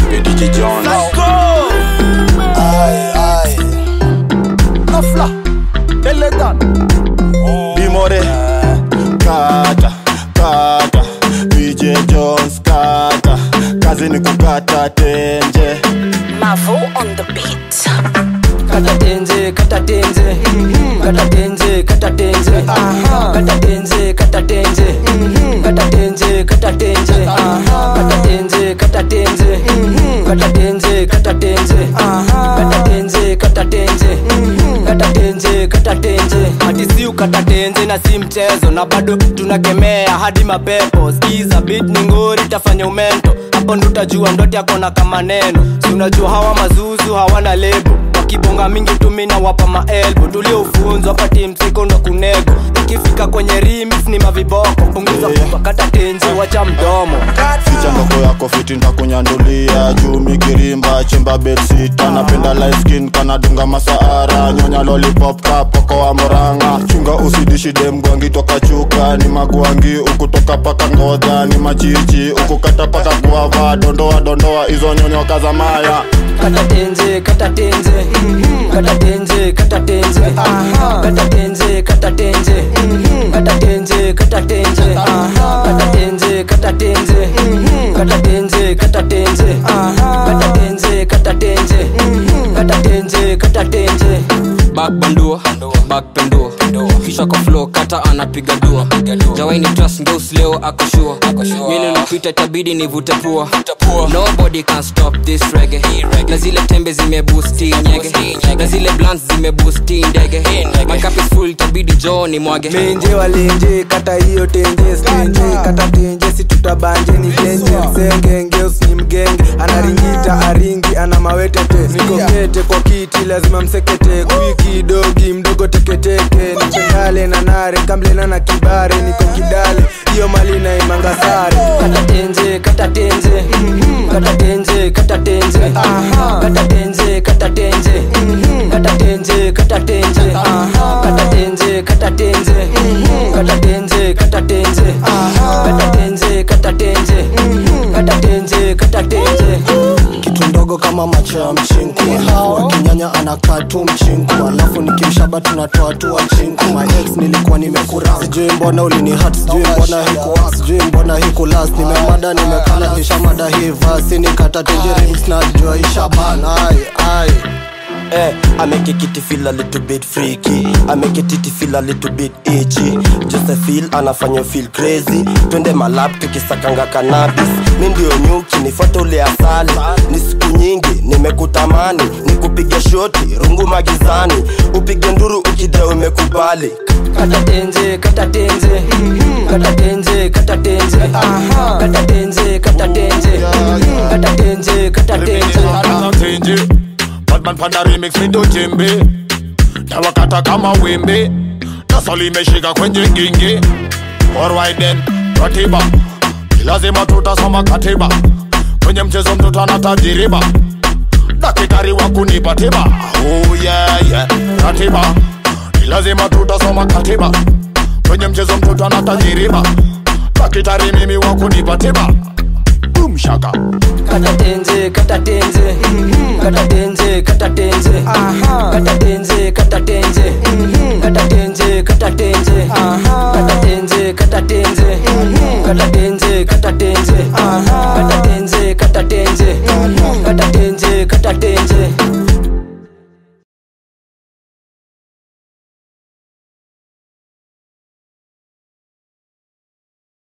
Ediji Jones Aye, aye. Nafla. Elegan. Bimore Kata Kata BJ Jones Kata Kazi ni kukata tenje Mavo on the beat. kata tenze kata tenze kata tenze kata tenze kata tenze kata tenze kata tenze kata tenze kata tenze kata tenze kata tenze kata tenze kata tenze kata tenze kata tenze kata tenze hadi si ukata tenze na si mchezo na bado tunakemea hadi mapepo skiza bit ni ngori tafanya umento hapo ndo utajua ndote akona kama neno si unajua hawa mazuzu hawana lebo wakibonga mingi tumina wapa maelbo tuliofunzwa pati msiko ndo kunego ikifika kwenye rimis ni maviboko punguza yeah. kata tenzi wacha mdomo Ficha ndogo yako fiti ntakunyandulia juu mikirimba chimba bedsita napenda light skin kanadunga masaara nyonya lollipop kapoko wa moranga chunga usidishi demgwangi toka chuka ni magwangi ukutoka paka ngodha ni machichi ukukata paka kuava dondoa dondoa hizo nyonyo kaza maya kata tenze kata tenze kata tenze kata tenze kata tenze kata tenze kata tenze kata tenze kata tenze kata tenze kata tenze kata tenze kata tenze kata tenze kata tenze kata tenze back bandua back pendua kisha kwa flow kata anapiga dua jawaini trust ngeus leo akoshua mili lopita itabidi nivute pua nobody can stop this reggae na zile tembe zimebusti nyege na zile blants zimebusti ndege my cup is full itabidi joo ni mwage menje walenje kata hiyo tenje stenje kata tenje si tutabanje ni tenje msenge ngeus ni mgenge anaringita aringi ana mawetete niko kete kwa kiti lazima msekete kwiki dogi mdogo teketeke nipendale na nare kamlena na kibare niko kidale hiyo mali na imanga sare kata tenze kata tenze kata tenze kata tenze kata tenze kata tenze kata tenze kata tenze kata tenze kata tenze kata tenze kata tenze kata tenze kata tenze kata tenze kata tenze kitu ndogo kama macho ya mchinku alafu akinyanya anakaa tu mchinku alafu nikimshaba tunatoa tu wachinku my ex nilikuwa nimekura sijui mbona ulini hat sijui mbona hiku sijui mbona hiku last nimemada nimekana kisha mada hii vasi nikata tenje remix na jua ishaban ai ai Eh, I make a kitty feel a little bit freaky I make a titty feel a little bit itchy Just a feel anafanya feel crazy Twende malap tukisakanga cannabis Mi ndio nyuki nifuate ule asali Ni siku nyingi nimekutamani Nikupige shoti rungu magizani Upige nduru ukide umekubali kata tenze kata tenze kata tenze kata tenze kata tenze kata tenze kata tenze kata tenze tenje batman panda remix mindo jembe tawakata kama wembe nasoli imeshika kwenye gingi alright then ratiba lazima tutasoma katiba kwenye mchezo mtoto ana tajiriba dakitari wa kunipa tiba oh yeah yeah ratiba lazima tutasoma katiba kwenye mchezo mtoto ana tajiriba dakitari mimi wa kunipa tiba boom shaka kata tenze kata tenze kata tenze kata tenze kata tenze kata tenze kata tenze kata tenze kata tenze kata tenze kata tenze kata tenze kata tenze kata tenze kata tenze kata tenze